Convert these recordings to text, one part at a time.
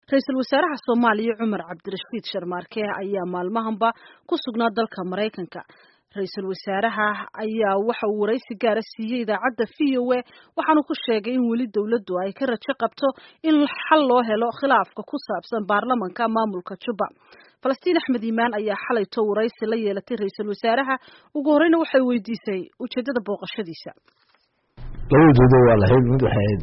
ra-iisul wasaaraha soomaaliya cumar cabdirashiid sharmaarke ayaa maalmahanba ku sugnaa dalka maraykanka ra-iisul wasaaraha ayaa waxa uu waraysi gaara siiyey idaacadda v o a waxaanu ku sheegay in weli dowladdu ay ka rajo qabto in xal loo helo khilaafka ku saabsan baarlamanka maamulka juba falastiin axmed iimaan ayaa xalayto waraysi la yeelatay ra-iisul wasaaraha ugu horeyna waxay weydiisay ujeedada booqashadiisa laba ujeedo waa lahayd mid waxay ahayd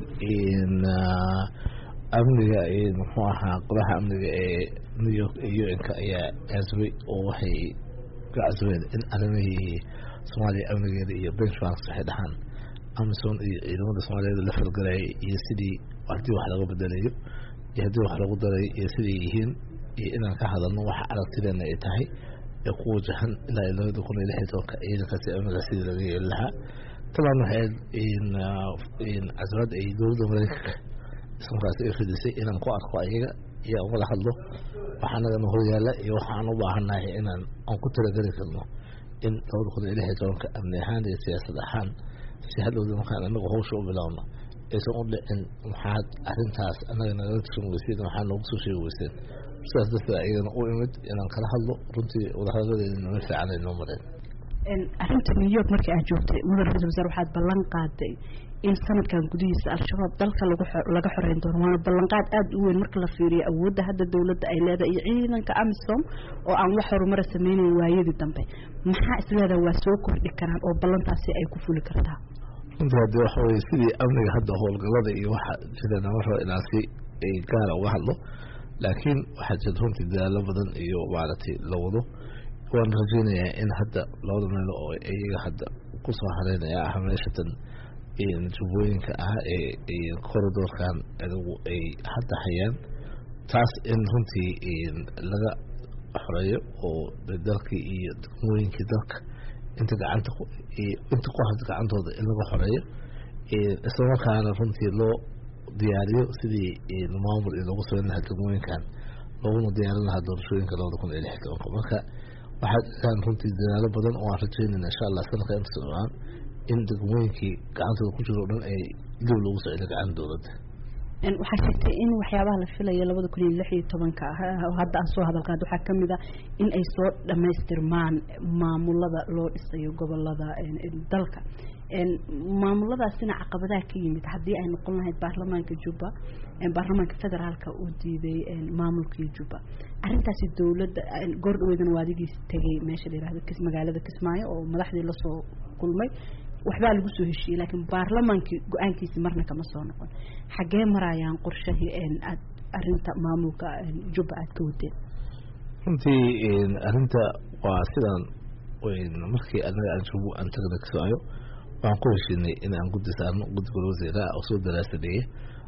amniga muxuu ahaa qodaha amniga ee new york iyo u n-ka ayaa casbay oo waxay ka casbeen in arrimihii soomaaliya amnigeeda iyo benchmarks waxay dhahaan amison iyo ciidamada soomaaliyeed la falgalayay iyo sidii haddii wax laga bedelayo iyo haddii wax lagu daray iyo siday yihiin iyo inaan ka hadalno waxa aragtideena ay tahay ee ku wajahan ilaa labada kun iyo lix iyo tobanka ciidankaasi amniga sidii laga yeeli lahaa taban waxay casbad ay dowladda mareykanka ismarkaas ay fidisay inaan ku arko ayaga iyo aan wada hadlo waxa anagana horyaala iyo waxa aan u baahannahay inaan aan ku talageli karno in labada kun iyo lix iyo tobanka amni ahaan iyo siyaasad ahaan si hadhowda markaan anagu hawsha u bilaabno aysan u dhicin maxaad arrintaas annaga nagala tirin weyseen waxaa noogu soo sheegi weyseen sidaas darteed ayagana u imid inaan kala hadlo runtii wadahadadeeda nama fiican ay noo mareen arrinta new york markii aad joogtay mudan ra-isul wasaar waxaad ballan qaaday in sanadkan gudihiisa al-shabaab dalka laga xoreyn doono waana ballanqaad aada u weyn marka la fiiriyo awoodda hadda dowladda ay leedahay iyo ciidanka amisom oo aan wax horumara sameynayn waayadii dambe maxaa isleedaha waa soo kordhi karaan oo ballantaasi ay ku fuli kartaa runtii haddii waxa weye sidii amniga hadda howlgallada iyo waxa jira nama rabo inaan si gaara uga hadlo laakiin waxaa jira runtii dadaalo badan iyo maaragtay la wado waan rajeynayaa in hadda labada meel oo iyaga hadda kusoo hareynaya ah meeshatan jubbooyinka ah ee corridorkan adigu ay hadda hayaan taas in runtii laga xoreeyo oo dalkii iyo degmooyinkii dalka inta gacanta inta ku had gacantooda in laga xoreeyo islamarkaana runtii loo diyaariyo sidii maamul iyo loogu sameyn lahaa degmooyinkan looguna diyaarin lahaa doorashooyinka labada kun iyo lix tobanka marka waxaa jiraan runtii dadaalo badan oo aan rajeynayna insha allah sanadka inta socdaan in degmooyinkii gacantooda ku jiro o dhan ay dib loogu soo celiyo gacanta dowladda waxaa sheegtay in waxyaabaha la filayo labada kun iyo lix iyo tobanka ah hadda aan soo hadalqaad waxaa kamid a in ay soo dhamaystirmaan maamulada loo dhisayo gobolada dalka maamuladaasina caqabadaha ka yimid haddii ay noqon lahayd baarlamaanka jubba baarlamaanka federaalka uu diiday maamulkii jubba arrintaasi dowladda goor dhaweydana waa adigiis tegay meesha la yihahdo magaalada kismaayo oo madaxdii lasoo kulmay waxbaa lagu soo heshiiyey laakiin baarlamaankii go-aankiisi marna kama soo noqon xaggee marayaan qorshahii aad arrinta maamulka jubba aad ka wadeen runtii arrinta waa sidaan markii anaga aan jubbo aan tagna kismaayo waxaan ku heshiinay in aan guddi saarno guddi gol wasiiraha oo soo daraasadeeya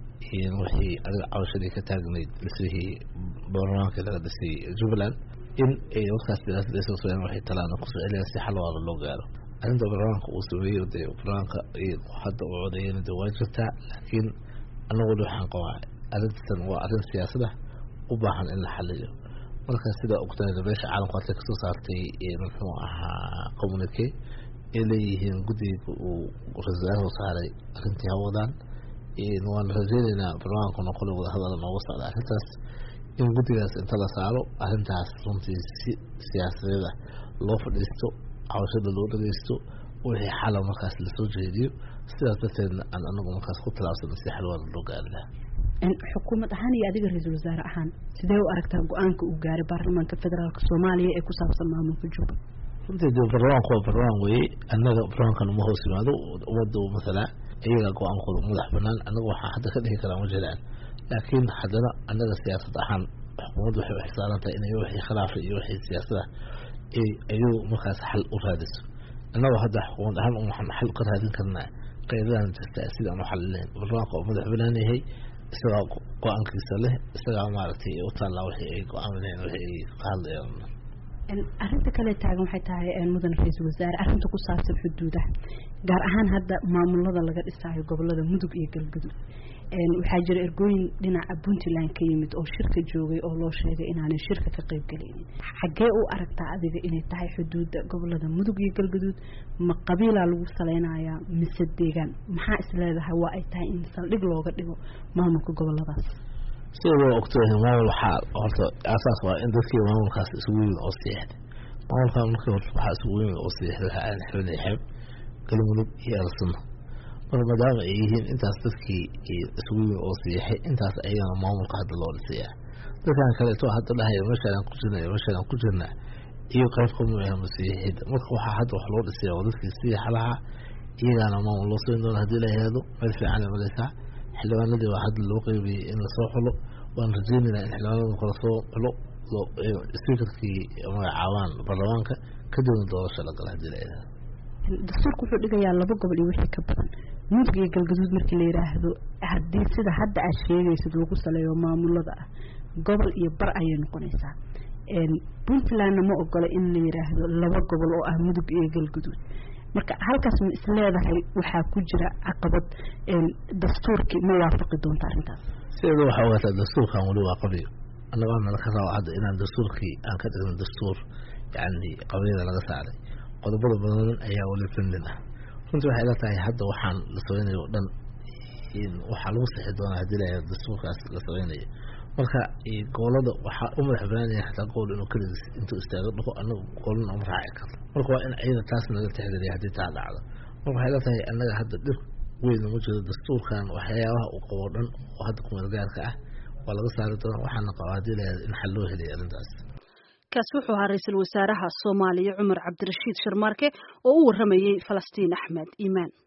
wixii aniga cabashadii ka taagnayd dhismihii baarlamaanka laga dhisay jubbaland in ay markaas daraasada soo sameeyaan waxay talaana kusoo celiyaan si xal waara loo gaaro arrinta baarlamaanka uu sameeyo dee baarlamaanka hadda uu codeeyana dee waa jirtaa laakiin anaguna waxaan qabaa arrintan waa arrin siyaasada u baahan in la xaliyo marka sida ogtahay beesha caalamku hadda kasoo saartay muxuu ahaa communique ay leeyihiin guddiga uu ra-isul wasaarahu saaray arrintii hawadaan waan rajeyneynaa baarlamaankuna qole wada hadala nooga socda arrintaas in guddigaas inta la saaro arrintaas runtii si siyaasadeeda loo fadhiisto cawashada loo dhageysto wixii xala markaas lasoo jeediyo sidaas darteedna aan anagu markaas ku tilaabsano si xalwaada loo gaari lahaa xukuumad ahaan iyo adiga ra-iisul wasaare ahaan sidee u aragtaa go-aanka uu gaaray baarlamaanka federaalk soomaaliya ee ku saabsan maamulka jubba runtii de baarlamaanku waa baarlamaan weeye annaga baarlamaankan uma hoos yimaado ummadda masalaa iyaga go-aankooda madax banaan annaga waxaa hadda ka dhihi karaa ma jiraan laakiin haddana annaga siyaasad ahaan xukuumadda waxay uxisaaran tahay inay wixii khilaafa iyo wixii siyaasada ayuu markaas xal u raadiso annagoo hadda xukuumad ahaan waxaan xal ka raadin karnaa qeydadan jirta sidaan u xalilayn baarlamaanka oo madax banaan yahay isagaa go-aankiisa leh isagaa maaragtay u taallaa wixii ay go-aamineen wixii ay ka hadlayaan arrinta kale taagan waxay tahay mudan ra-iisul wasaare arrinta ku saabsan xuduudaha gaar ahaan hadda maamulada laga dhisaayo gobolada mudug iyo galgudug waxaa jira ergooyin dhinaca puntland ka yimid oo shirka joogay oo loo sheegay inaanay shirka ka qayb galaynin xaggee u aragtaa adiga inay tahay xuduudda gobolada mudug iyo galguduud ma qabiilaa lagu salaynayaa mise deegaan maxaa is leedahay waa ay tahay in saldhig looga dhigo maamulka goboladaas sidoo ogtahay maamul waxaa horta asaas waa in dadkii maamulkaas isugu yimid oo siixday maamulkaa markii horta waxaa isugu yimid oo siixday waxaa aadan xibin iyo xeeb galmudug iyo alsunna marka maadaama ay yihiin intaas dadkii isugu yimid oo siixay intaas ayagana maamulka hadda loo dhisaya dadkan kaleeto hadda dhahaya meeshaan ku jirna iyo meeshaan ku jirna iyo qayb kamid ah masiixiyadda marka waxaa hadda wax loo dhisaya oo dadkii siixa lahaa iyagaana maamul loo samayn doona hadii la yihahdo meel fiican ay malaysaa xildhibaanadii waa hadda loo qeybiyey in lasoo xulo waan rajeynaynaa in xildhibaanadu kala soo xulo speakerkii magacaabaan baarlamaanka kadibna doorasho la gala hadii la yihahdo dastuurku wuxuu dhigayaa laba gobol iyo wixii ka badan mudug iyo galgaduud markii la yidhaahdo haddii sida hadda aad sheegaysid lagu saleeyo maamulada ah gobol iyo bar ayay noqonaysaa puntlandna ma ogola in la yidhaahdo laba gobol oo ah mudug iyo galgaduud marka halkaas ma isleedahay waxaa ku jira caqabad dastuurkii ma waafaqi doonta arrintaas sideeda waxaa ogaataa dastuurkan weli waa qabiyo annagaana laka rabo hadda inaan dastuurkii aan ka dhigno dastuur yani qabyada laga saaray qodobada badan ayaa weli pendin ah runtii waxay ila tahay hadda waxaan la samaynayo o dhan waxaa lagu sixi doonaa hadii la dastuurkaas la samaynayo marka gobolada waxaa u madax banaanaya xataa gobol inuu keligiis intuu istaago dhaqo anaga gobolna uma raaci karto marka waa in ayada taas naga tixgeliya haddii taa dhacdo marka waxay la tahay annaga hadda dhib weyn uma jiro dastuurkan waxyaabaha uu qabo o dhan oo hadda kumeel gaarka ah waa laga saari doonaa waxaana qabaa hadii la in xal loo helaya arrintaas kaas wuxuu ahaa ra-iisul wasaaraha soomaaliya cumar cabdirashiid sharmaarke oo u waramayey falastiin axmed iimaan